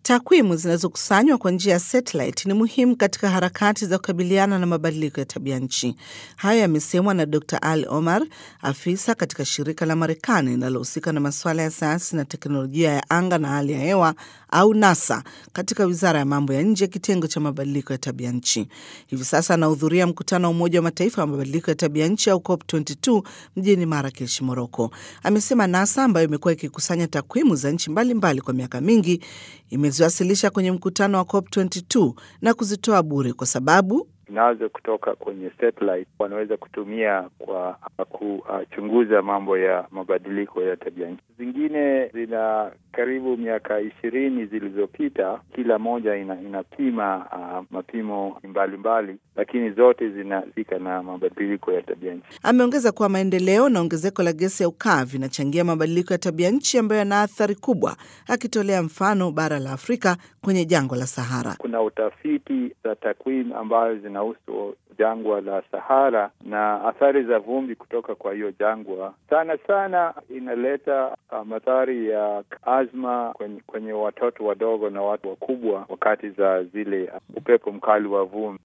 Takwimu zinazokusanywa kwa njia ya satellite ni muhimu katika harakati za kukabiliana na mabadiliko ya tabia nchi. Hayo yamesemwa na Dr Ali Omar, afisa katika shirika la Marekani linalohusika na masuala ya sayansi na teknolojia ya anga na hali ya hewa au NASA katika wizara ya mambo ya nje, kitengo cha mabadiliko ya tabia nchi. Hivi sasa anahudhuria mkutano wa Umoja wa Mataifa wa mabadiliko ya tabia nchi au COP22 mjini Marakesh, Moroko. Amesema NASA ambayo imekuwa ikikusanya takwimu za nchi mbalimbali kwa miaka mingi imeziwasilisha kwenye mkutano wa COP22 na kuzitoa bure kwa sababu nazo kutoka kwenye satellite wanaweza kutumia kwa kuchunguza mambo ya mabadiliko ya tabia nchi. Zingine zina karibu miaka ishirini zilizopita, kila moja ina, inapima uh, mapimo mbalimbali mbali, lakini zote zinahusika na mabadiliko ya tabia nchi. Ameongeza kuwa maendeleo na ongezeko la gesi ya ukaa vinachangia mabadiliko ya tabia nchi ambayo yana athari kubwa, akitolea mfano bara la Afrika kwenye jangwa la Sahara. Kuna utafiti za takwimu ambayo zinahusu jangwa la Sahara na athari za vumbi kutoka kwa hiyo jangwa, sana sana inaleta uh, madhari ya azma kwenye, kwenye watoto wadogo na watu wakubwa wakati za zile uh, upepo mkali wa vumbi.